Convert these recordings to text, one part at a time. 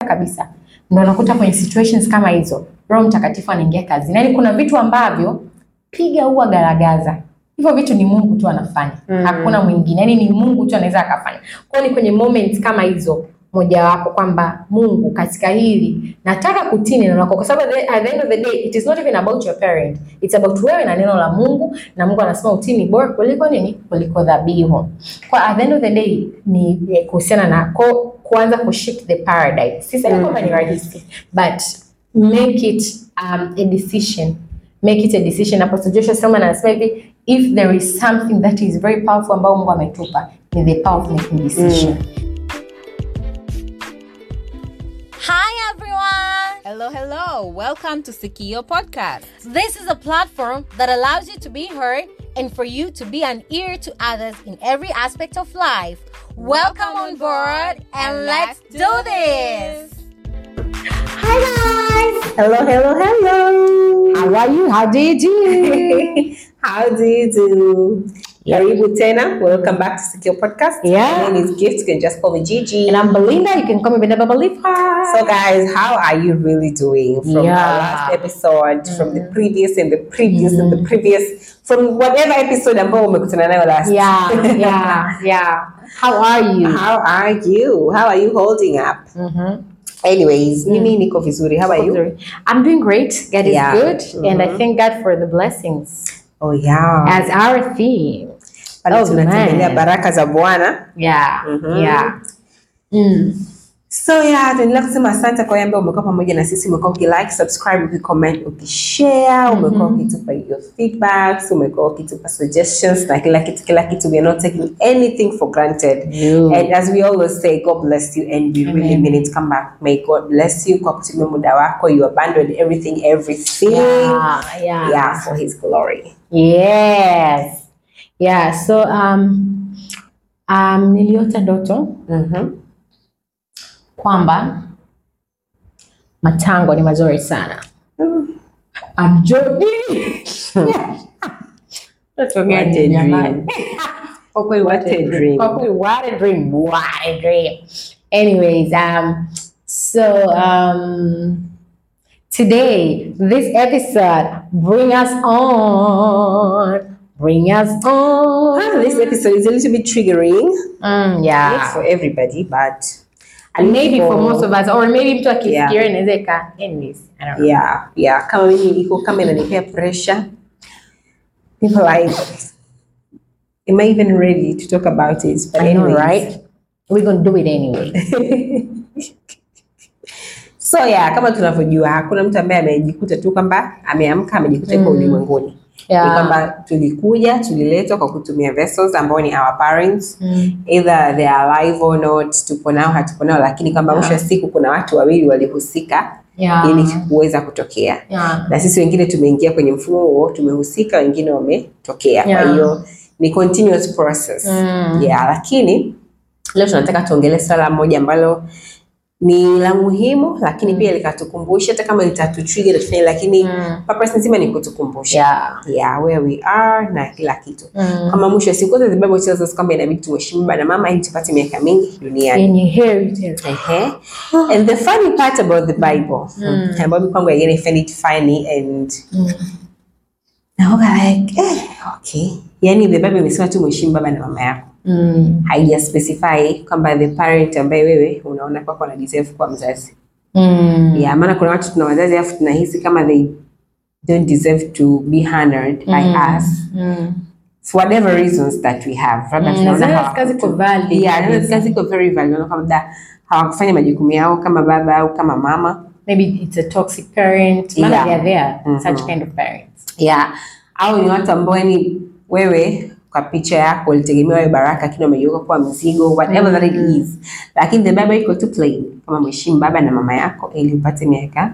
kabisa, ndo unakuta kwenye situations kama hizo Roho Mtakatifu anaingia kazini. Yaani kuna vitu ambavyo piga huwa garagaza, hivyo vitu ni Mungu tu anafanya, Mm. hakuna mwingine, yaani ni Mungu tu anaweza akafanya. Kwa hiyo ni kwenye moments kama hizo mojawapo kwamba Mungu katika hili nataka kutii neno lako, kwa sababu at the- at the end of the day it is not even about your parent, it's about wewe na neno la Mungu, na Mungu anasema utii ni bora kuliko nini? Kuliko dhabihu. Kwa at the end of the day ni eh, kuhusiana na ko, kuanza kushift the paradigm. Sisemi Mm. kwamba ni rahisi, but make it um, a decision make it a decision. Apostle Joshua Selman anasema hivi, if there is something that is very powerful ambao Mungu ametupa ni the power of making decision. Hi everyone! Hello, hello. Welcome to Sikio Podcast. This is a platform that allows you to be heard and for you to be an ear to others in every aspect of life. Welcome on board and let's do this! Hi guys! Hello, hello, hello. How are you? How do you do? How do you do? Karibu tena. Welcome back to Secure Podcast. Yeah. My name is Gift. You can just call me Gigi. and I'm Belinda. You can call me Belinda Babalifa. So, guys, how are you really doing from Yeah. our last episode, from the previous and the previous and the previous, from whatever episode ambao umekutana nayo last? yeah, yeah, yeah. How are you? How are you? How are you holding up? Mhm. Anyways, mimi niko vizuri. How are you? I'm doing great. God is Yeah. good, and I Mhm. thank God for the blessings Oh yeah. as our theme. Pale Oh, tunatembelea man. baraka za Bwana. Yeah, Mhm. yeah. Mm. So yeah, tuendelea kusema asante kwa wale ambao umekuwa pamoja na sisi, umekuwa ukilike, subscribe, ukicomment, ukishare, umekuwa ukitupa your feedbacks, umekuwa ukitupa suggestions na kila kitu kila kitu. We are not taking anything for granted. No. And as we always say, God bless you and we really Amen. mean it. Come back. May God bless you kwa kutumia muda wako. You abandoned everything, everything. Yeah, yeah. Yeah, for his glory. Yes. Yeah, so um, um, niliota ndoto Mhm. kwamba matango ni mazuri sana. I'm joking. Ndoto What gani a jamani? dream. Kwa kweli What a dream. Kwa kweli what a dream. What a dream. Anyways, um, so um, today, this episode, bring us on. Bring us on. Ah, this episode is a little bit triggering. Mm, Not yeah. for everybody, but And maybe for most of us, or maybe mtu akisikia Yeah. inaweza ika anyways, I don't know. yeah yeah kama mimi iko kama inanipea pressure people like am i even ready to talk about it but I know, anyways. right? We're gonna do it anyway. so yeah kama tunavyojua hakuna mtu ambaye amejikuta tu kwamba ameamka amejikuta yuko Mm. ulimwenguni Yeah. ni kwamba tulikuja tuliletwa kwa kutumia vessels ambao ni our parents Mm. either they are alive or not tupo nao hatupo nao lakini kwamba mwisho wa siku kuna watu wawili walihusika Yeah. ili kuweza kutokea Yeah. na sisi wengine tumeingia kwenye mfumo huo, tumehusika, wengine wametokea. Yeah. Kwa hiyo ni continuous process Mm. yeah, lakini leo tunataka tuongelee swala moja ambalo ni la muhimu, lakini pia likatukumbusha, hata kama litatutrigger litufanye, lakini Mm. purpose nzima ni kutukumbusha Yeah. yeah, where we are na kila kitu Mm. kama mwisho wa siku zote the Bible tells us kwamba inabidi tuheshimu baba na mama ili tupate miaka mingi duniani. Yenye heritage. Ehe. And the funny part about the Bible, Mm. ambayo mimi kwangu again I find it funny and Mm. naoga like eh, okay. Yani the Bible imesema tu mheshimu baba na mama yako, Mm. haija specify kwamba the parent ambaye wewe unaona kwako ana deserve kuwa mzazi. Mm. Yeah, maana kuna watu tuna wazazi alafu tunahisi kama they don't deserve to be honored by Mm. us Mm. for whatever reasons that we have. Labda Mm, tunaona zile hawa- kazi ziko valid. Yeah, zile kazi ziko very valid. Unaona kwamba labda hawakufanya majukumu yao kama baba au kama mama. Maybe it's a toxic parent. Maana Yeah. they are there. Mhm. Such kind of parents. Yeah. Au ni watu ambao yani wewe kwa picha yako ulitegemea wewe baraka lakini wamegeuka kuwa mzigo whatever that it is. Lakini the Bible iko tu plain kama mheshimu baba na mama yako ili upate miaka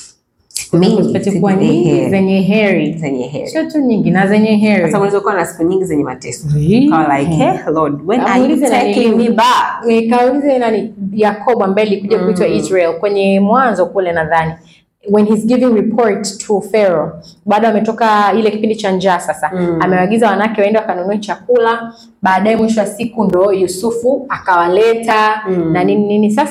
mingi Zipate kuwa zenye nyingi heri. zenye heri. zenye heri. Sio tu nyingi na zenye heri. Sasa unaweza kuwa na siku nyingi zenye mateso. Really? Kawa like, hey, Lord, when are you Amuulize nani taking me huyu? back? Nikaulize nani Yakobo ambaye alikuja kuitwa Israel kwenye mwanzo kule nadhani when he's giving report to Pharaoh baada ametoka ile kipindi cha njaa sasa Mm. amewaagiza wanawake waende wakanunue chakula baadaye mwisho wa siku ndo Yusufu akawaleta Mm. na nini nini sasa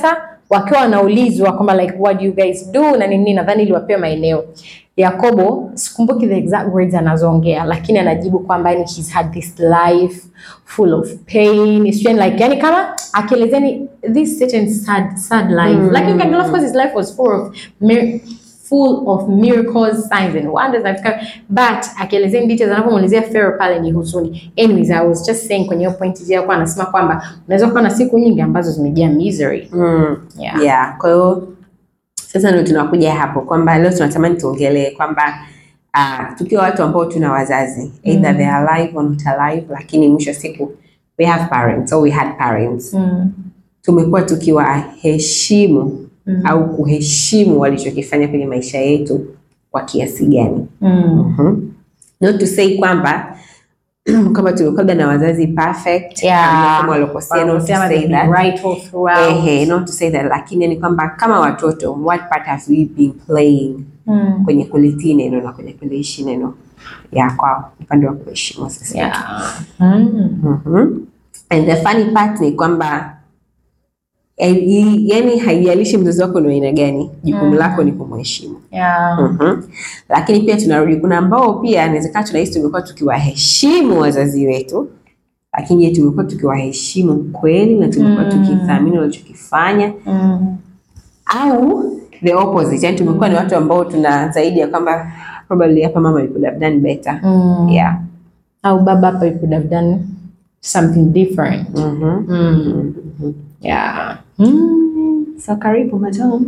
wakiwa wanaulizwa kwamba like what do you guys do na nini, nadhani iliwapewa maeneo. Yakobo sikumbuki the exact words anazoongea, lakini anajibu kwamba yani he's had this life full of pain, sijui like yani kama akielezeni this certain sad sad life Mm. like you can tell of course his life was full of mir- full of miracles signs and wonders and stuff. but akielezea in details anapomuelezea Pharaoh pale ni huzuni anyways I was just saying kwenye hiyo point hiyo kwa anasema kwamba unaweza kuwa na siku nyingi ambazo zimejaa misery Mm. yeah. Yeah, kwa hiyo sasa ndio tunakuja hapo kwamba leo tunatamani tuongelee kwamba uh, tukiwa watu ambao tuna wazazi either they are alive or not alive, lakini mwisho wa siku we have parents or we had parents, Mm. tumekuwa tukiwaheshimu Mm. au kuheshimu walichokifanya kwenye maisha yetu kwa kiasi gani? Mm. Mhm. Not to say kwamba kama tumekuwa labda na wazazi perfect Yeah. kama walokosea, not to Wanasema say they've that been right all throughout. Ehe, not to say that, lakini ni kwamba kama watoto, what part have we been playing Mm. kwenye kulitii neno na kwenye kuliishi neno ya kwa upande wa kuheshimu sasa. Yeah. Mm. Mhm. And the funny part ni kwamba eh, i- yani haijalishi mzazi wako ni wa aina gani, jukumu Mm. lako ni kumheshimu. Yeah. Mhm. Lakini pia tunarudi, kuna ambao pia inawezekana tunahisi tumekuwa tukiwaheshimu wazazi wetu, lakini je, tumekuwa tukiwaheshimu kweli na tumekuwa Mm. tukithamini walichokifanya Mm. au the opposite, yani tumekuwa ni watu ambao tuna zaidi ya kwamba probably hapa mama you could have done better. Mm. Yeah. Au baba hapa you could have done something different. Mhm. Mm. Yeah. Mm. So karibu madam.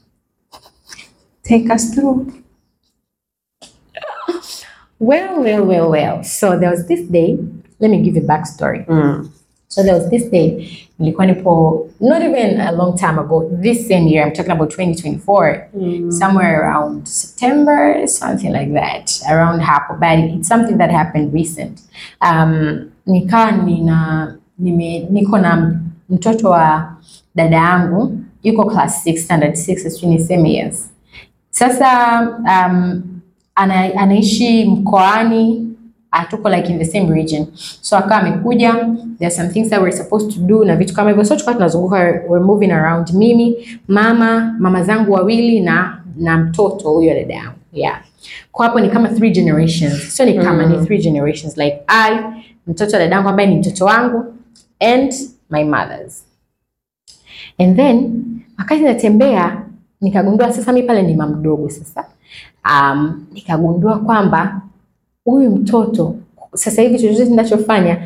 Take us through. Well, well, well, well. So there was this day. Let me give you a backstory. Mm. So there was this day. Nilikuwa nipo not even a long time ago. This same year, I'm talking about 2024. Somewhere around September, something like that. Around hapo, but it's something that happened recent. Um, nikawa nina nime, niko na mtoto wa dada yangu yuko class 6 standard 6 sijui niseme yes. Sasa um, ana, anaishi mkoani hatuko like in the same region so akawa amekuja there are some things that we're supposed to do na vitu kama hivyo so tulikuwa tunazunguka we're moving around mimi mama mama zangu wawili na na mtoto huyo dada yangu yeah kwa hapo ni kama three generations sio ni kama ni three generations like I mtoto wa dada yangu ambaye ni mtoto wangu and my mothers and then wakati natembea nikagundua sasa mi pale ni mama mdogo sasa um, nikagundua kwamba huyu mtoto sasa hivi chochote ninachofanya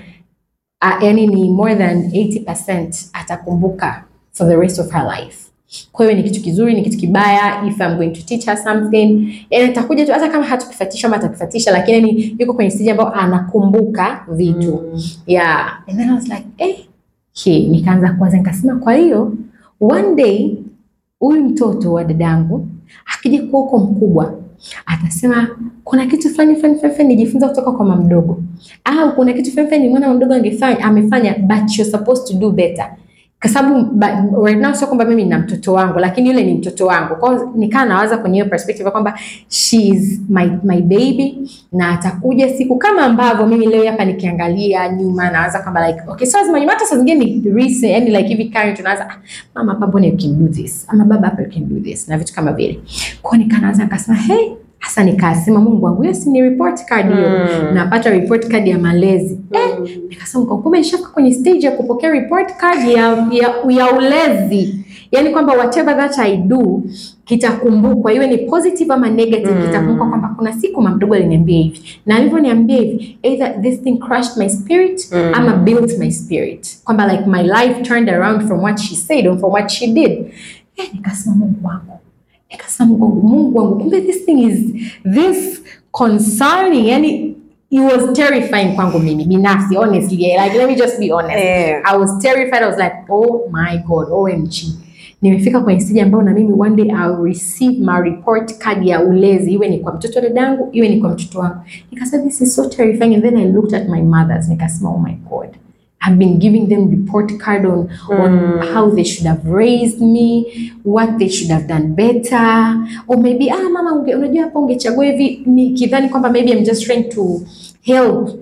uh, yani ni more than 80% atakumbuka for the rest of her life kwa hiyo ni kitu kizuri ni kitu kibaya if I'm going to teach her something yani atakuja tu hata kama hatukifatisha ama atakifatisha lakini yani yuko kwenye stage ambayo anakumbuka vitu yeah and then I was like eh he nikaanza kuwaza nikasema kwa hiyo one day huyu mtoto wa dadangu akija kuwa huko mkubwa atasema kuna kitu fulani fulani fulani fulani nijifunza kutoka kwa mama mdogo, au kuna kitu fulani fulani mwana mdogo angefanya amefanya, but you're supposed to do better. Kwa sababu but right now sio kwamba mimi nina mtoto wangu, lakini yule ni mtoto wangu. Kwa hiyo nikaa nawaza kwenye hiyo perspective ya kwamba she is my, my baby na atakuja siku kama ambavyo mimi leo hapa nikiangalia nyuma nawaza kwamba like okay, so lazima nyuma hata saa zingine ni recent, yani like hivi current tunawaza ah, mama hapa mbona you can do this ama baba hapa you can do this na vitu kama vile. Kwa hiyo nikanaanza nikasema hey, hasa nikasema Mungu wangu, hiyo si ni report card hiyo. Mm. Napata report card ya malezi. Eh, nikasema kwa kumbe nishafika kwenye stage ya kupokea report card ya, ya, ya ulezi. Yaani kwamba whatever that I do kitakumbukwa, iwe ni positive ama negative, Mm. kitakumbukwa kwamba kuna siku mama mdogo aliniambia hivi, na alivyoniambia hivi, either this thing crushed my spirit Mm. ama built my spirit, kwamba like my life turned around from what she said or from what she did. Eh, nikasema Mungu wangu nikasema Mungu wangu, Mungu wangu, kumbe this thing is this concerning, yani it was terrifying kwangu mimi binafsi honestly, like let me just be honest. Eh. I was terrified. I was like, oh my God, OMG. Nimefika kwenye stage ambayo na mimi one day I'll receive my report card ya ulezi, iwe ni kwa mtoto wa dadangu, iwe ni kwa mtoto wangu. Nikasema this is so terrifying and then I looked at my mothers, nikasema oh my God. I've been giving them report card on, on how they should have raised me, what they should have done better, or maybe ah, mama unge, unajua hapa ungechagua hivi, nikidhani kwamba maybe I'm just trying to help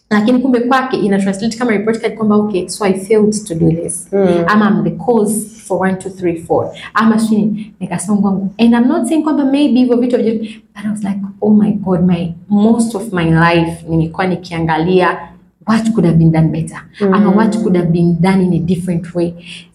lakini kumbe kwake ina translate kama report card kwamba okay so I failed to do this Mm. ama I'm the cause for one two three four ama sijui nikasema kwangu and I'm not saying kwamba maybe hivyo vitu havija- but I was like oh my god my most of my life nimekuwa nikiangalia what could have been done better ama what could have been done in a different way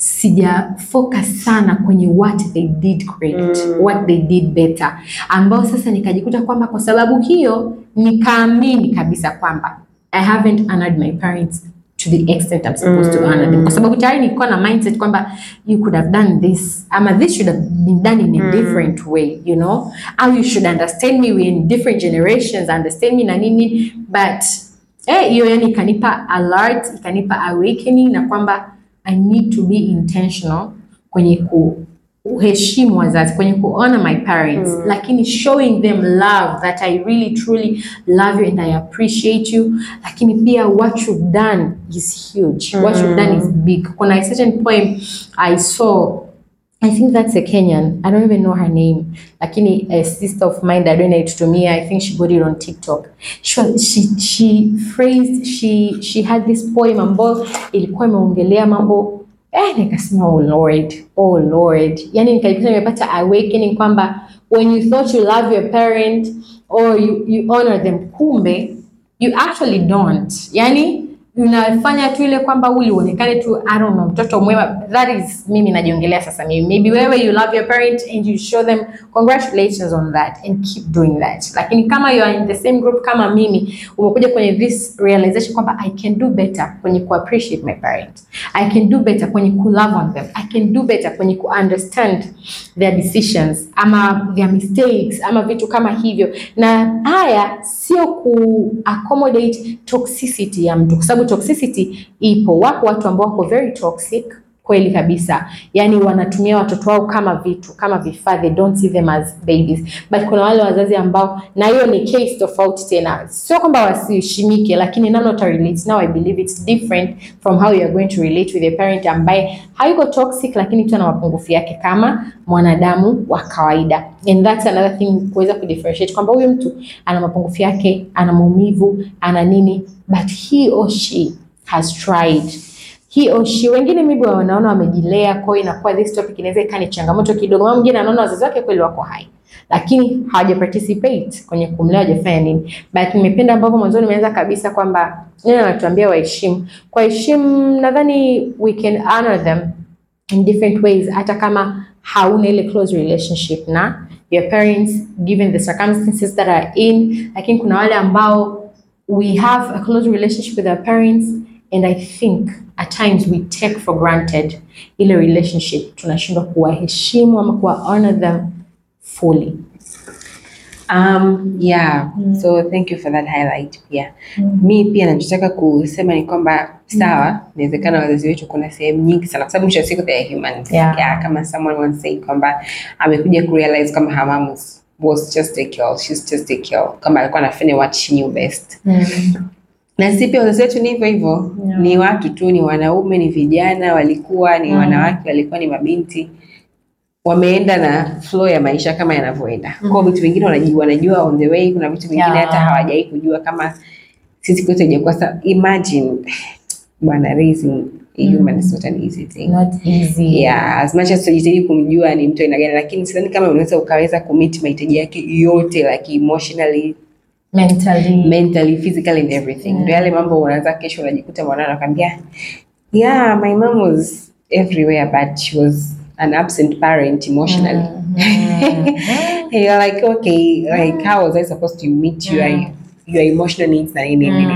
sija focus sana kwenye what they did great what they did better ambao sasa nikajikuta kwamba kwa sababu hiyo nikaamini kabisa kwamba I haven't honored my parents to the extent I'm supposed to honor them. Kwa sababu tayari nilikuwa na mindset kwamba you could have done this ama this should have been done in a different way, you know? Au you should understand me, we're in different generations, understand me na nini, but eh, hiyo yani ikanipa alert, ikanipa awakening na kwamba I need to be intentional kwenye ku uheshimu wazazi kwenye kuona my parents lakini showing them love that I really truly love you and I appreciate you lakini pia what you've done is huge what you've done is big kuna a certain poem I saw I think that's a Kenyan. I don't even know her name. Lakini a sister of mine that donated to me, I think she got it on TikTok. She was- she she phrased she she had this poem ambayo ilikuwa imeongelea mambo eh, nikasema oh Lord, oh Lord. Yani nikajikuta nimepata awakening kwamba when you thought you love your parent or you, you honor them, kumbe you actually don't. Yani unafanya tu ile kwamba uli uonekane tu I don't know, mtoto mwema. That is mimi najiongelea sasa mimi. Maybe wewe you love your parent and you show them congratulations on that and keep doing that. Lakini kama you are in the same group kama mimi, umekuja kwenye this realization kwamba I can do better kwenye ku appreciate my parents. I can do better kwenye ku love on them. I can do better kwenye ku understand their decisions ama their mistakes ama vitu kama hivyo. Na haya sio ku accommodate toxicity ya mtu, kwa sababu toxicity ipo. Wapo watu ambao wako very toxic kweli kabisa, yani wanatumia watoto wao kama vitu kama vifaa, they don't see them as babies. But kuna wale wazazi ambao, na hiyo ni case tofauti tena, sio kwamba wasiheshimike, lakini none uta relate now. I believe it's different from how you are going to relate with a parent ambaye hayuko toxic, lakini tu ana mapungufu yake kama mwanadamu wa kawaida, and that's another thing kuweza kudifferentiate kwamba huyu mtu ana mapungufu yake, ana maumivu, ana nini, but he or she has tried he or she wengine maybe wanaona wamejilea, kwa hiyo inakuwa this topic inaweza ikawa ni changamoto kidogo. Mama mwingine anaona wazazi wake kweli wako hai, lakini hawaja participate kwenye kumlea, hawajafanya nini. But nimependa ambavyo mwanzoni nimeanza kabisa kwamba neno anatuambia waheshimu. Kwa heshimu, nadhani we can honor them in different ways, hata kama hauna ile close relationship na your parents given the circumstances that are in, lakini kuna wale ambao we have a close relationship with our parents and I think at times we take for granted ile relationship, tunashindwa kuwaheshimu ama kuwa honor them fully. Um, yeah. So thank you for that highlight pia. Mi pia nachotaka kusema ni kwamba sawa, inawezekana wazazi wetu kuna sehemu nyingi sana, kwa sababu mwisho wa siku they are humans. Yeah. kama someone once said kwamba amekuja kurealize kama her mom was, was just a girl, she's just a girl, kama alikuwa anafanya what she knew best. Na sisi pia wazazi wetu ni hivyo hivyo, Yeah. ni watu tu, ni wanaume, ni vijana, walikuwa ni wanawake, walikuwa ni mabinti wameenda na flow ya maisha kama yanavyoenda. Kwa hiyo vitu vingine wanajua, wanajua on the way, kuna vitu vingine Yeah. hata hawajai kujua kama sisi kwetu haijakuwa sa imagine bwana raising a human is not an easy thing. Not easy. Yeah, as much as tunajitahidi kumjua ni mtu aina gani, lakini sidhani kama unaweza ukaweza kumit mahitaji yake yote like emotionally, Mentally. mentally, physically and everything. Ndio yale mambo unaanza kesho unajikuta mwanao anakwambia, yeah, my mom was everywhere but she was an absent parent emotionally. And you're like, okay, like how was I supposed to meet your your emotional needs na nini nini.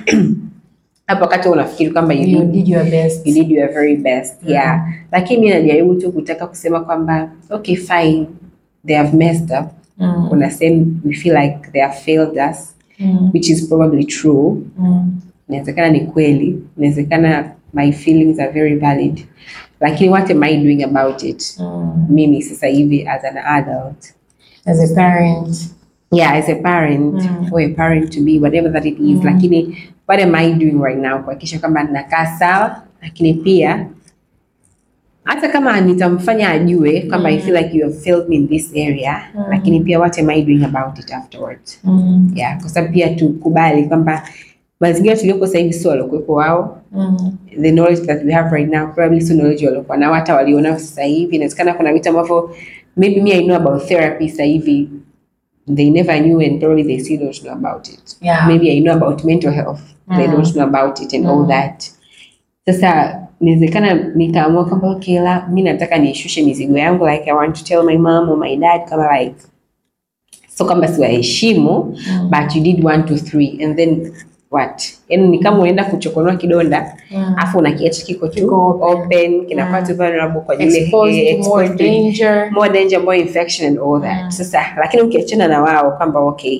Hapo wakati unafikiri kwamba you You did did your best. you did your very best yeah lakini mi najaribu tu kutaka kusema kwamba okay fine they have messed up Mm. kuna sehemu we feel like they have failed us Mm. which is probably true Mm. inawezekana ni kweli inawezekana my feelings are very valid lakini what am i doing about it Mm. mimi sasa hivi as an adult As a parent. yeah as a parent Mm. or a parent to be whatever that it is lakini what am i doing right now kuhakikisha kwamba nakaa sawa lakini pia hata kama nitamfanya ajue kwamba i feel like you have failed me in this area lakini pia what am i doing about it afterwards Mm. yeah kwa sababu pia tukubali kwamba mazingira tuliopo sasa hivi sio waliokuwepo wao Mm. the knowledge that we have right now probably sio knowledge waliokuwa nao hata walionao sasa hivi inawezekana kuna vitu ambavyo maybe me I know about therapy sasa hivi they never knew and probably they still don't know about it Yeah. maybe I know about mental health they Mm. don't know about it and all that sasa inawezekana nikaamua kwamba okay la mi nataka niishushe mizigo yangu like I want to tell my mom or my dad kama like so kwamba siwaheshimu but you did one two three and then what yani ni kama unaenda kuchokonoa kidonda Mm. afu unakiacha kiko tu Kiko open. open kinakuwa Mm. tu vulnerable kwa ajili ya- Exposed eh, to more exposed to danger. more danger more infection and all that sasa lakini ukiachana na wao kwamba okay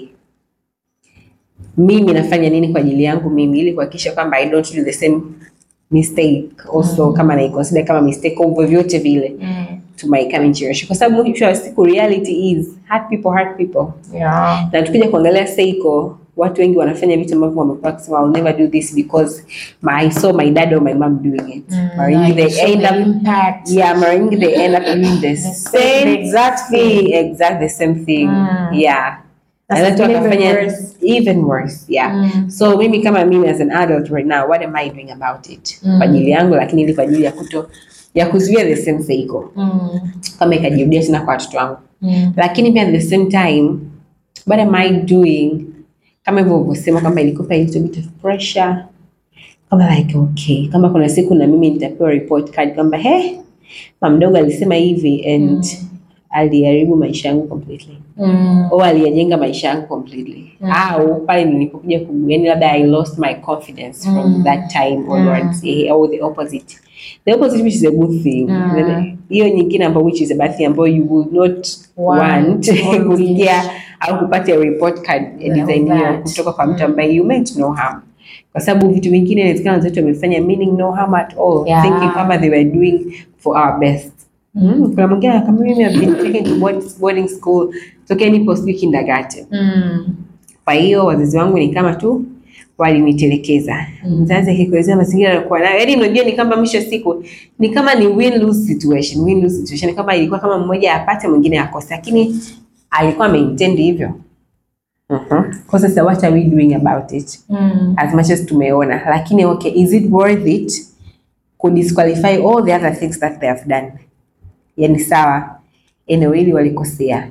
mimi nafanya nini kwa ajili yangu mimi ili kuhakikisha kwamba I don't do the same mistake also kama naiconsider kama mistake au vyovyote vile Mm. to my coming generation kwa sababu mwisho wa siku reality is hurt people hurt people Yeah. na tukija kuangalia Seiko watu wengi wanafanya vitu ambavyo wamekuwa kusema I'll never do this because my, I saw my dad or my mom doing it mara nyingi Like, they so end the up impact. yeah mara nyingi they end up doing the same- same the exact thing exact the same thing Mm. yeah That's na watu even wakafanya worse. even worse yeah Mm. so mimi kama mimi as an adult right now what am I doing about it Mm. kwa ajili yangu lakini ili kwa ajili ya kuto ya kuzuia the same Seiko Mm. kama ikajirudia tena kwa watoto wangu Mm. lakini pia at the same time what am I doing kama hivyo ulivyosema kwamba ilikupa a little bit of pressure kama like okay kama kuna siku na mimi nitapewa report card kwamba he mama mdogo alisema hivi and aliharibu maisha yangu completely Mm. au aliyajenga maisha yangu completely au pale nilipokuja ku yani labda I lost my confidence from that time onwards eh, or the opposite the opposite which is a good thing Then hiyo nyingine ambayo which is a bad thing ambayo you would not Want want or kusikia au kupata report card ya Yeah, design hiyo that. kutoka kwa mtu ambaye you meant no harm kwa sababu vitu vingine inawezekana wenzetu wamefanya meaning no harm at all Yeah. thinking kwamba they were doing for our best Mm, kuna mwingine kama mimi I've been taken to board- boarding school tokea nipo sijui kindergarten Mm. kwa hiyo wazazi wangu ni kama tu walinitelekeza. Mzazi akikuelezea mazingira alikuwa nayo, yaani unajua ni kama mwisho wa siku ni kama ni win lose situation, win lose situation, kama ilikuwa kama mmoja apate mwingine akose, lakini alikuwa ameintend hivyo. Mhm. Kwa sasa what are we doing about it? Mm. As much as tumeona, lakini okay, is it worth it ku disqualify all the other things that they have done? Yani sawa, eneo hili walikosea,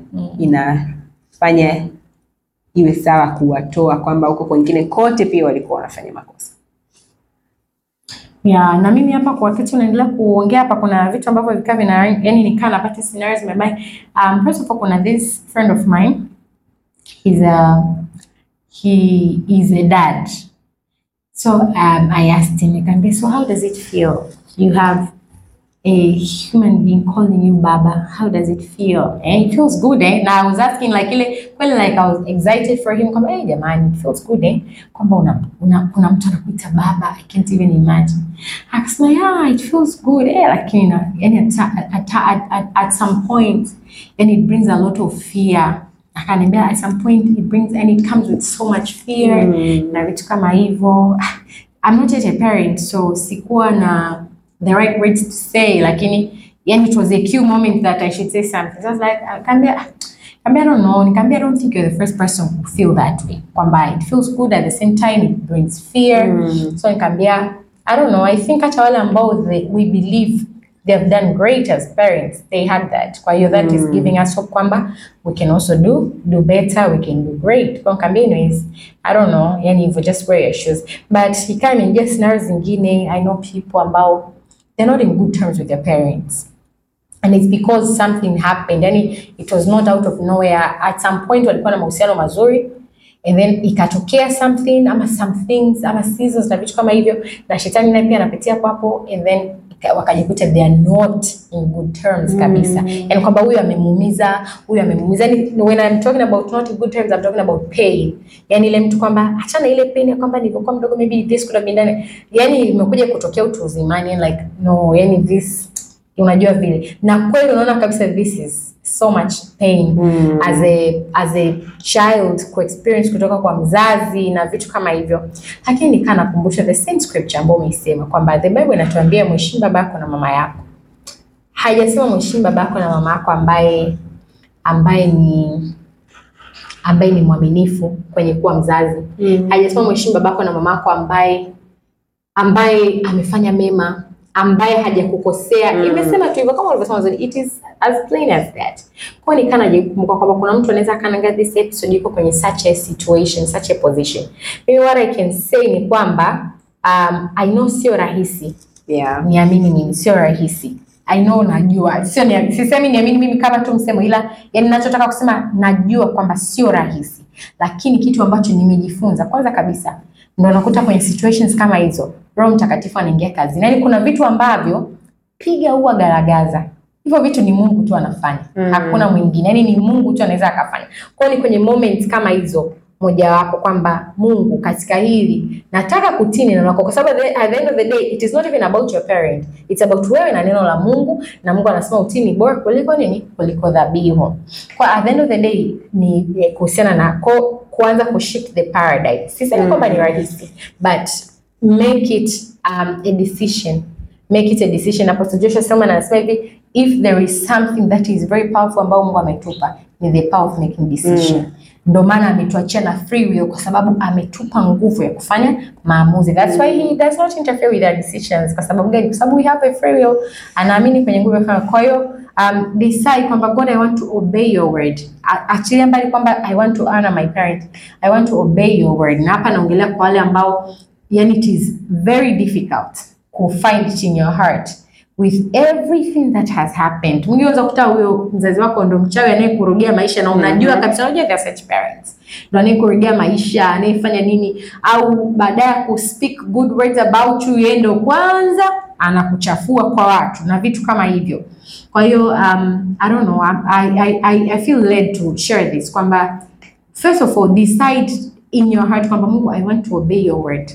inafanya iwe sawa kuwatoa kwamba huko kwingine kote pia walikuwa wanafanya makosa. Yeah, na mimi hapa kwa kitu naendelea kuongea hapa, kuna vitu ambavyo vikaa vina yani nikaa napata scenarios in my mind. Um, first of all kuna this friend of mine he's a he is a dad so um, I asked him nikamwambia so how does it feel you have a human being calling you baba how does it feel and it feels good eh na I was asking like ile kweli like I was excited for him kwamba hey jamani it feels good eh kwamba una, una, kuna mtu anakuita baba I can't even imagine akasema yeah it feels good eh lakini na yani at, at, at, at, at some point yani it brings a lot of fear akaniambia at some point it brings and it comes with so much fear na vitu kama hivyo I'm not yet a parent so sikuwa na the right words to say lakini yani it was a cue moment that I should say something so I was like akaambia Kambia, I don't know. Nikamwambia, I don't think you're the first person who feel that way. Kwamba it feels good at the same time it brings fear. So nikamwambia, I don't know. I think hata wale ambao they, we believe they have done great as parents, they had that. Kwa hiyo that is giving us hope kwamba we can also do do better, we can do great. Kwa nikamwambia, anyways, I don't know. Yani hivyo just wear your shoes. But ikawa imeingia scenarios zingine. I know people ambao they're not in good terms with their parents and it's because something happened yani it was not out of nowhere at some point walikuwa na mahusiano mazuri and then ikatokea something ama some things ama seasons na vitu kama hivyo na shetani naye pia anapitia hapo hapo and then ika- wakajikuta they are not in good terms kabisa yani kwamba huyu amemuumiza huyu amemuumiza yani when I'm talking about not in good terms I'm talking about pain yani ile mtu kwamba achana ile pain ya kwamba nilivyokuwa mdogo maybe this could have been done yani imekuja kutokea utu uzimani and like no yani this unajua vile na kweli unaona kabisa this is so much pain as a as a child ku experience kutoka kwa mzazi na vitu kama hivyo lakini nikaa nakumbusha the same scripture ambayo umeisema kwamba the bible inatuambia mheshimu baba yako na mama yako haijasema mheshimu baba yako na mama yako ambaye ambaye ni ambaye ni mwaminifu kwenye kuwa mzazi hajasema mheshimu babako na mamako ambaye ambaye amefanya mema ambaye hajakukosea Mm. imesema tu hivyo kama ulivyosema mwanzoni, it is as plain as that kwa hiyo nikaa najikumbuka kwamba kuna mtu anaweza akaangalia this episode yuko kwenye such a situation such a position mimi what I can say ni kwamba um, I know sio rahisi Yeah. niamini mimi sio rahisi I know najua sio ni, sisemi niamini mimi kama tu msemo ila yani ninachotaka kusema najua kwamba sio rahisi lakini kitu ambacho nimejifunza kwanza kabisa ndo nakuta kwenye situations kama hizo roho mtakatifu anaingia kazini yaani kuna vitu ambavyo piga huwa garagaza hivyo vitu ni mungu tu anafanya Mm. hakuna mwingine yaani ni mungu tu anaweza akafanya kwao ni kwenye moments kama hizo mojawapo kwamba mungu katika hili nataka kutii neno lako kwa sababu at the- at the end of the day it is not even about your parent it's about wewe na neno la mungu na mungu anasema utii ni bora kuliko nini kuliko dhabihu kwa at the end of the day ni eh, kuhusiana na ko, kuanza kushift the paradigm sisemi Mm. kwamba ni rahisi but make it um, a decision make it a decision apostle joshua selman anasema hivi if there is something that is very powerful ambao mungu ametupa ni the power of making decision Mm. ndo maana ametuachia na free will kwa sababu ametupa nguvu ya kufanya maamuzi that's why he does not interfere with our decisions kwa sababu gani kwa sababu we have a free will anaamini kwenye nguvu ya kufanya kwa hiyo um, decide kwamba god i want to obey your word A- achilia mbali kwamba i want to honor my parent i want to obey your word na hapa naongelea kwa wale ambao yani it is very difficult ku find it in your heart with everything that has happened. Mwingine unaweza kukuta huyo mzazi wako ndo mchawi anayekurudia maisha na unajua Mhm. kabisa, unajua they are such parents, ndo anayekurudia maisha, anayefanya nini, au baadaye ya kuspeak good words about you, yeye ndo kwanza anakuchafua kwa watu na vitu kama hivyo. Kwa hiyo um, I don't know, I, I, I, I feel led to share this kwamba first of all decide in your heart kwamba Mungu, I want to obey your word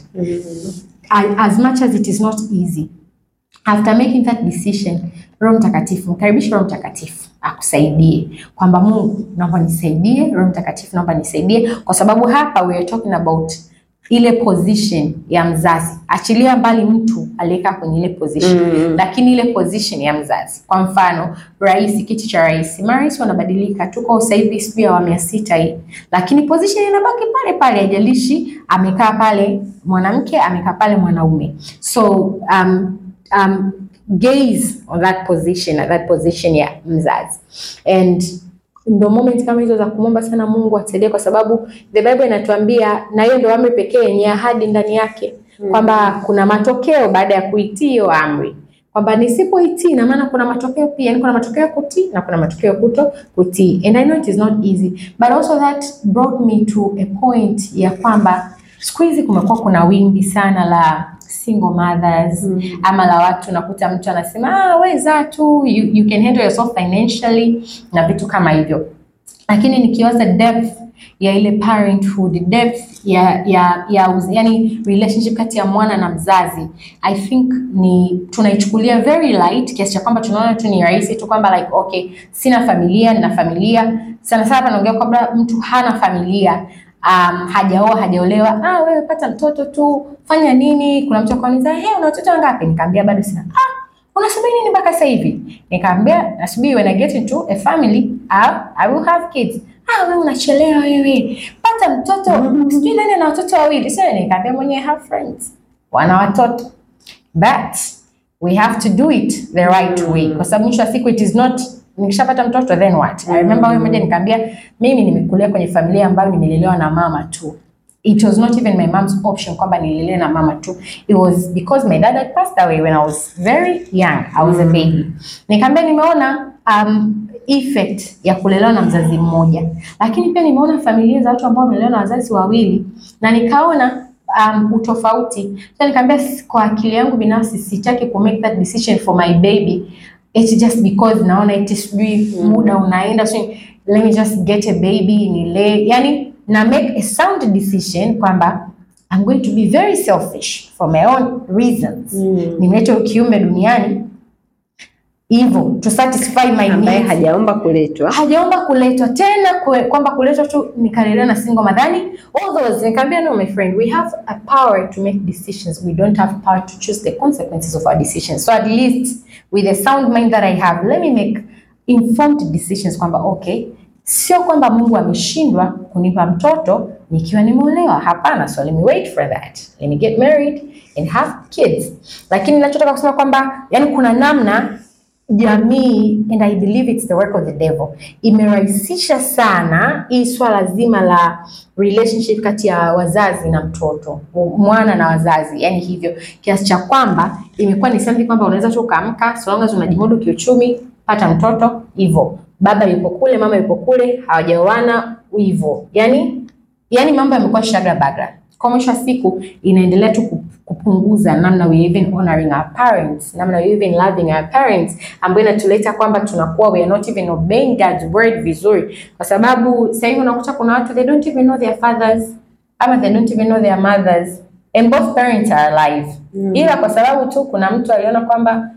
I, as much as it is not easy after making that decision roho mtakatifu mkaribishe roho mtakatifu akusaidie kwamba mungu naomba nisaidie roho mtakatifu naomba nisaidie kwa sababu hapa we are talking about ile position ya mzazi achilia mbali mtu aliyekaa kwenye ile position Mm. lakini ile position ya mzazi kwa mfano rais kiti cha rais marais wanabadilika tuko sasa hivi sijui awamu ya sita hii lakini position inabaki pale pale haijalishi amekaa pale mwanamke amekaa pale mwanaume so um, um, gaze on that position at that position ya mzazi and ndo moment kama hizo za kumwomba sana Mungu atusaidie, kwa sababu the Bible inatuambia, na hiyo ndo amri pekee yenye ahadi ndani yake kwamba kuna matokeo baada ya kuitii hiyo amri, kwamba nisipoitii na maana kuna matokeo pia, yani kuna matokeo ya kutii na kuna matokeo ya kuto kutii, and I know it is not easy but also that brought me to a point ya kwamba siku hizi kumekuwa kuna wimbi sana la single mothers Mm. ama la watu nakuta mtu anasema ah, weza tu you, you can handle yourself financially na vitu kama hivyo lakini nikiwaza depth ya ile parenthood depth ya ya ya uz- yani relationship kati ya mwana na mzazi i think ni tunaichukulia very light kiasi cha kwamba tunaona tu ni rahisi tu kwamba like okay sina familia nina familia sana sana hapa naongea kwamba mtu hana familia um, hajaoa hajaolewa ah wewe pata mtoto tu fanya nini kuna mtu akaniza hey, una watoto wangapi nikaambia bado sina ah unasubiri nini mpaka sasa hivi nikaambia nasubiri when i get into a family I, i will have kids ah wewe unachelewa wewe pata mtoto sijui nani ana watoto wawili sasa nikaambia mwenyewe have friends wana watoto but we have to do it the right way kwa sababu mwisho wa siku it is not nikishapata mtoto then what i remember wewe mmoja nikaambia mimi nimekulia kwenye familia ambayo nimelelewa na mama tu it was not even my mom's option kwamba nilelewe na mama tu it was because my dad had passed away when i was very young i was a baby nikaambia nimeona um, effect ya kulelewa na mzazi mmoja lakini pia nimeona familia za watu ambao wamelelewa na wazazi wawili na nikaona um, utofauti so nikaambia "S- kwa akili yangu binafsi sitaki ku make that decision for my baby it's just because naona eti sijui muda unaenda so let me just get a baby nilee yani na make a sound decision kwamba I'm going to be very selfish for my own reasons Mm. nimeleta kiumbe duniani hivyo to satisfy my ambaye needs hajaomba kuletwa hajaomba kuletwa tena kwe, kwamba kuletwa tu nikalelewa na single madhani all those nikamwambia no my friend we have a power to make decisions we don't have power to choose the consequences of our decisions so at least with the sound mind that I have let me make informed decisions kwamba okay Sio kwamba Mungu ameshindwa kunipa mtoto nikiwa nimeolewa. Hapana, so let me wait for that, let me get married and have kids. Lakini ninachotaka kusema kwamba yani, kuna namna jamii and I believe it's the work of the devil imerahisisha sana hii swala zima la relationship kati ya wazazi na mtoto, mwana na wazazi, yani hivyo kiasi cha kwamba imekuwa ni something kwamba unaweza tu ukaamka, so long as unajimudu kiuchumi, pata mtoto hivyo, baba yupo kule, mama yupo kule, hawajaoana hivyo, yani yani mambo yamekuwa shagra bagra. Kwa mwisho wa siku inaendelea tu ku- kupunguza namna we even honoring our parents, namna we even loving our parents, ambayo inatuleta kwamba tunakuwa we are not even obeying God's word vizuri, kwa sababu sasa hivi unakuta kuna watu they don't even know their fathers ama they don't even know their mothers and both parents are alive ila kwa sababu tu kuna mtu aliona kwamba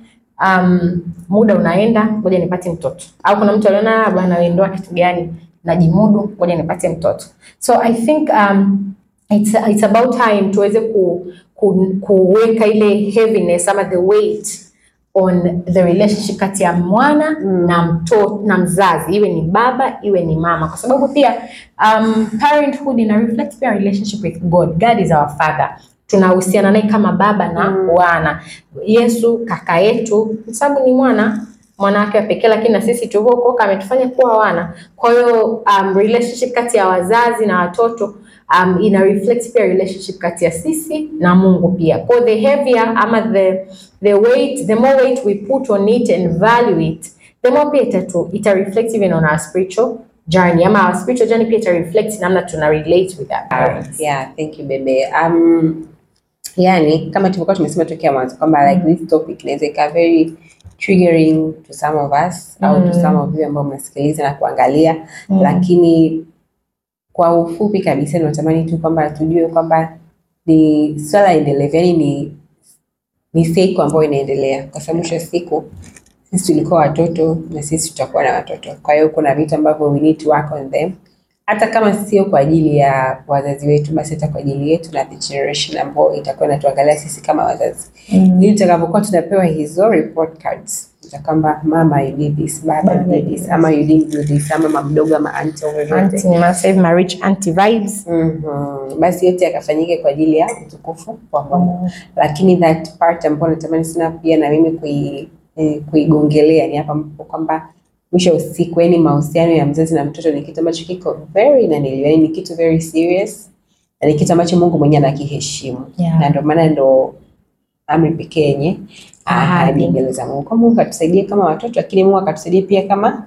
um, muda unaenda, ngoja nipate mtoto, au kuna mtu aliona "Ah, bwana wewe ndoa kitu gani, najimudu, ngoja nipate mtoto. So I think um, it's, it's about time tuweze ku, ku, kuweka ile heaviness ama the weight on the relationship kati ya mwana na mtoto na mzazi, iwe ni baba iwe ni mama, kwa sababu pia um, parenthood ina reflect pia relationship with God. God is our father tunahusiana naye kama baba na wana. Yesu kaka yetu, kwa sababu ni mwana mwana wake wa pekee, lakini na sisi tulivyookoka ametufanya kuwa wana. Kwa hiyo um, relationship kati ya wazazi na watoto um, ina reflect pia relationship kati ya sisi na Mungu pia. Kwa hiyo the heavier ama the the weight, the more weight we put on it and value it, the more pia itatu, ita reflect even on our spiritual journey ama our spiritual journey pia ita reflect namna tuna relate with our parents. Yeah, thank you bebe. Um, yani kama tulivyokuwa tumesema tokea mwanzo kwamba like this topic inaweza ikawa very triggering to some of us au to some of you ambao mnasikiliza na kuangalia lakini kwa ufupi kabisa natamani tu kwamba tujue kwamba ni swala endelevu, yani ni ni cycle ambayo inaendelea, kwa sababu mwisho wa siku sisi tulikuwa watoto na sisi tutakuwa na watoto. Kwa hiyo kuna vitu ambavyo we need to work on them, hata kama sio kwa ajili ya wazazi wetu, basi hata kwa ajili yetu na the generation ambayo itakuwa inatuangalia sisi kama wazazi, ili tutakapokuwa tunapewa hizo report cards za kwamba mama you did this, baba you did this, ama you didn't do this, ama mama mdogo ama auntie au vyovyote Auntie, ni sasa hivi ma rich auntie vibes. Mhm. Basi yote yakafanyike kwa ajili ya utukufu wa Mungu. Lakini that part ambayo natamani sana pia na mimi kui, eh, kuigongelea ni hapa ambapo kwamba mwisho wa usiku, yani mahusiano ya mzazi na mtoto ni kitu ambacho kiko very nanili, yani ni kitu very serious na ni kitu ambacho Mungu mwenyewe anakiheshimu Yeah. na ndio maana ndo amri pekee yenye ahadi Ahadi. mbele za Mungu. Kwa Mungu atusaidie kama watoto, lakini Mungu akatusaidie pia kama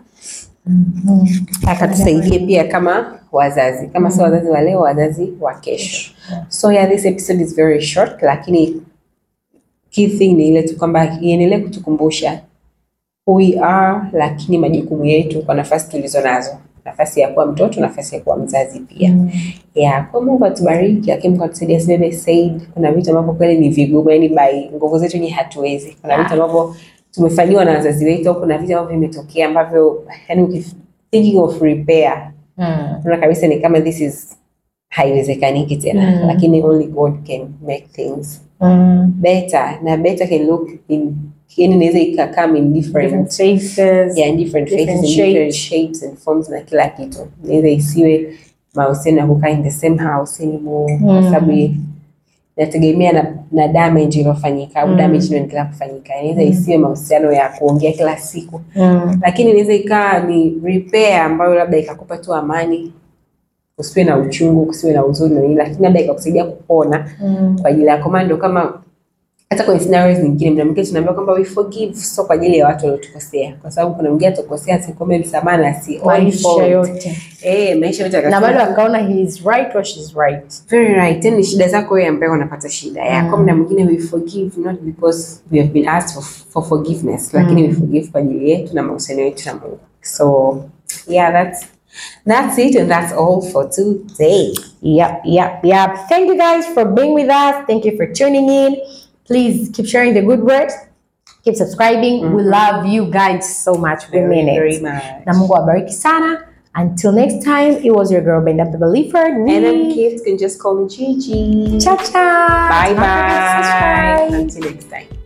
akatusaidie pia kama wazazi, kama sio wazazi wa leo, wazazi wa kesho. So yeah, this episode is very short, lakini key thing ni ile tu kwamba iendelee kutukumbusha who we are, lakini majukumu yetu kwa nafasi tulizo nazo, nafasi ya kuwa mtoto, nafasi ya kuwa mzazi pia. Yeah, kwa Mungu atubariki, lakini Mungu atusaidie asibebe Said. Kuna vitu ambavyo kweli ni vigumu, yani by nguvu zetu ni hatuwezi. Kuna vitu ambavyo tumefanyiwa na wazazi wetu, au kuna vitu ambavyo vimetokea ambavyo yani ukif- thinking of repair Mm. unaona kabisa ni kama this is haiwezekaniki tena Mm. lakini only God can make things Mm. better na better can look in yani inaweza ikakam in different Different faces. yeah, in different faces different in different shapes. shapes and forms na kila kitu inaweza isiwe mahusiano ya kukaa in the same house anymore kwa Mm. sababu inategemea na, na damage iliyofanyika au Mm. damage inaendelea kufanyika inaweza isiwe mahusiano ya kuongea kila siku Mm. lakini inaweza ikawa ni repair ambayo labda ikakupa tu amani, kusiwe na uchungu, kusiwe na huzuni na nini, lakini labda ikakusaidia kupona Mm. kwa ajili yako. Maana ndio kama hata kwenye scenarios nyingine, mna mwingine tunaambiwa kwamba we forgive, sio kwa ajili ya watu waliotukosea, kwa sababu kuna mwingine atakosea asikombe msamaha na si all Maisha fault. yote. Eh, maisha yote Na akasema, bado akaona he is right or she is right. very right. Tena ni shida zako wewe ambaye unapata shida yako. Mm. Mna mwingine we forgive not because we have been asked for, for forgiveness, lakini we forgive kwa ajili yetu na mahusiano yetu na Mungu. So yeah, that's that's it and that's all for today. Yep, yep, yep. Thank you guys for being with us. Thank you for tuning in. Please keep sharing the good words. Keep subscribing. We love you guys so much. We mean very it. much. Na Mungu awabariki sana. Until next time, it was your girl Brenda the Believer. And then kids can just call me Gigi. Ciao, ciao. Bye Don't forget to bye. subscribe. Until next time.